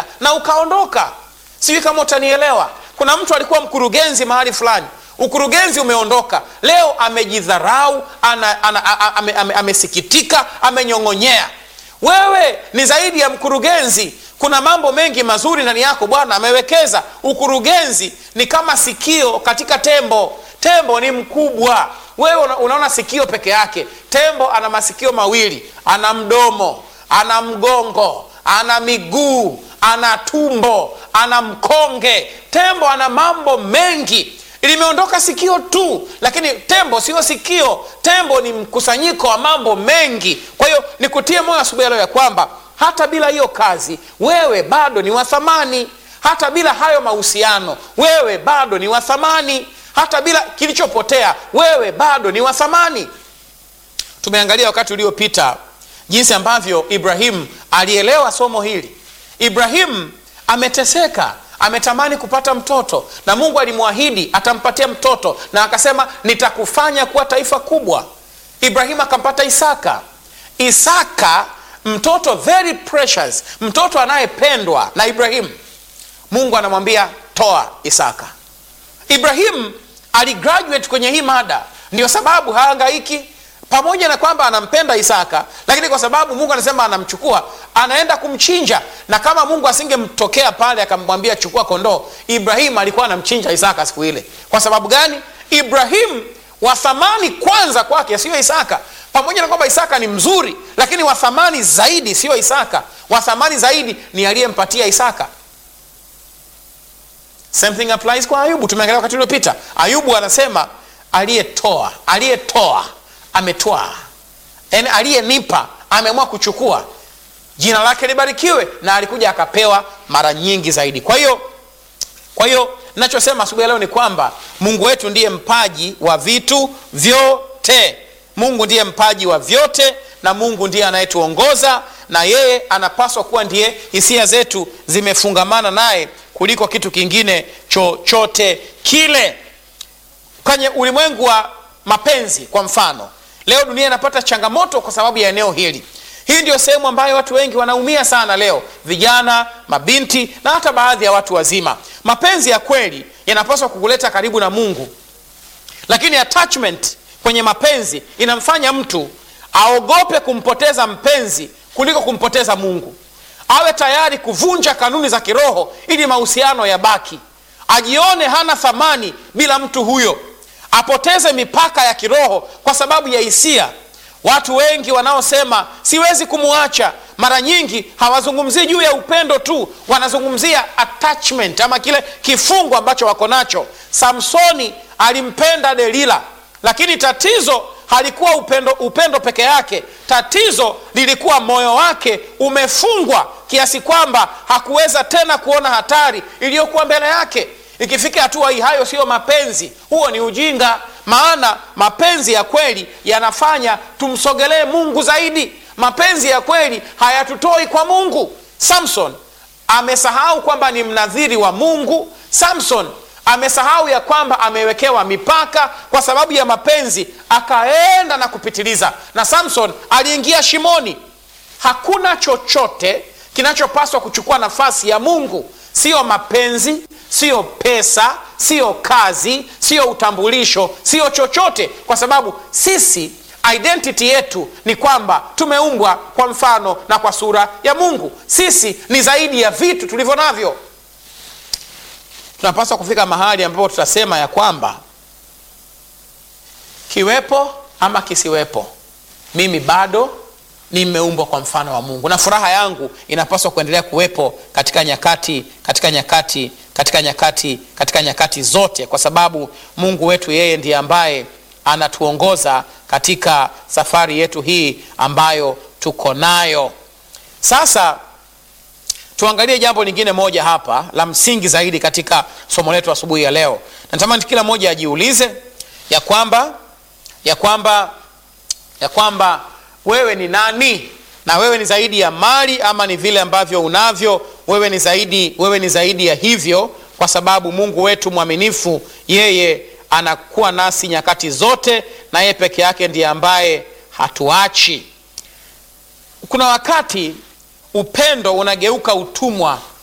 muda na ukaondoka sijui kama utanielewa kuna mtu alikuwa mkurugenzi mahali fulani ukurugenzi umeondoka leo amejidharau ana, ana, a- ame, ame, amesikitika amenyong'onyea wewe ni zaidi ya mkurugenzi kuna mambo mengi mazuri ndani yako bwana amewekeza ukurugenzi ni kama sikio katika tembo tembo ni mkubwa wewe una, unaona sikio peke yake tembo ana masikio mawili ana mdomo ana mgongo ana miguu ana tumbo ana mkonge tembo ana mambo mengi limeondoka sikio tu lakini tembo sio sikio tembo ni mkusanyiko wa mambo mengi kwa hiyo nikutie moyo asubuhi ya leo ya kwamba hata bila hiyo kazi wewe bado ni wa thamani hata bila hayo mahusiano wewe bado ni wa thamani hata bila kilichopotea wewe bado ni wa thamani tumeangalia wakati uliopita jinsi ambavyo ibrahim alielewa somo hili ibrahim ameteseka ametamani kupata mtoto na mungu alimwahidi atampatia mtoto na akasema nitakufanya kuwa taifa kubwa ibrahim akampata isaka isaka mtoto very precious mtoto anayependwa na ibrahim mungu anamwambia toa isaka ibrahim aligraduate kwenye hii mada ndio sababu haangaiki pamoja na kwamba anampenda isaka lakini kwa sababu mungu anasema anamchukua anaenda kumchinja na kama mungu asingemtokea pale akamwambia chukua kondoo ibrahim alikuwa anamchinja isaka siku ile kwa sababu gani ibrahim wa thamani kwanza kwake sio isaka pamoja na kwamba isaka ni mzuri lakini wa thamani zaidi sio isaka wa thamani zaidi ni aliyempatia isaka same thing applies kwa ayubu tumeangalia wakati uliopita ayubu anasema aliyetoa aliyetoa ametwaa yaani aliyenipa ameamua kuchukua jina lake libarikiwe na alikuja akapewa mara nyingi zaidi kwa hiyo kwa hiyo nachosema asubuhi ya leo ni kwamba mungu wetu ndiye mpaji wa vitu vyote mungu ndiye mpaji wa vyote na mungu ndiye anayetuongoza na yeye anapaswa kuwa ndiye hisia zetu zimefungamana naye kuliko kitu kingine chochote kile kwenye ulimwengu wa mapenzi kwa mfano leo dunia inapata changamoto kwa sababu ya eneo hili hii ndio sehemu ambayo watu wengi wanaumia sana leo vijana mabinti na hata baadhi ya watu wazima mapenzi ya kweli yanapaswa kukuleta karibu na mungu lakini attachment kwenye mapenzi inamfanya mtu aogope kumpoteza mpenzi kuliko kumpoteza mungu awe tayari kuvunja kanuni za kiroho ili mahusiano yabaki ajione hana thamani bila mtu huyo apoteze mipaka ya kiroho kwa sababu ya hisia watu wengi wanaosema siwezi kumwacha mara nyingi hawazungumzii juu ya upendo tu wanazungumzia attachment ama kile kifungo ambacho wako nacho samsoni alimpenda delila lakini tatizo halikuwa upendo, upendo peke yake tatizo lilikuwa moyo wake umefungwa kiasi kwamba hakuweza tena kuona hatari iliyokuwa mbele yake ikifika hatua hii hayo siyo mapenzi huo ni ujinga maana mapenzi ya kweli yanafanya tumsogelee mungu zaidi mapenzi ya kweli hayatutoi kwa mungu samson amesahau kwamba ni mnadhiri wa mungu samson amesahau ya kwamba amewekewa mipaka kwa sababu ya mapenzi akaenda na kupitiliza na samson aliingia shimoni hakuna chochote kinachopaswa kuchukua nafasi ya mungu siyo mapenzi siyo pesa siyo kazi siyo utambulisho siyo chochote kwa sababu sisi identity yetu ni kwamba tumeumbwa kwa mfano na kwa sura ya mungu sisi ni zaidi ya vitu tulivyo navyo tunapaswa kufika mahali ambapo tutasema ya kwamba kiwepo ama kisiwepo mimi bado nimeumbwa kwa mfano wa mungu na furaha yangu inapaswa kuendelea kuwepo katika nyakati katika nyakati katika nyakati katika nyakati zote kwa sababu mungu wetu yeye ndiye ambaye anatuongoza katika safari yetu hii ambayo tuko nayo sasa tuangalie jambo lingine moja hapa la msingi zaidi katika somo letu asubuhi ya leo natamani kila mmoja ajiulize ya kwamba ya kwamba ya kwamba wewe ni nani na wewe ni zaidi ya mali ama ni vile ambavyo unavyo wewe ni zaidi wewe ni zaidi ya hivyo kwa sababu mungu wetu mwaminifu yeye anakuwa nasi nyakati zote na yeye peke yake ndiye ambaye hatuachi kuna wakati upendo unageuka utumwa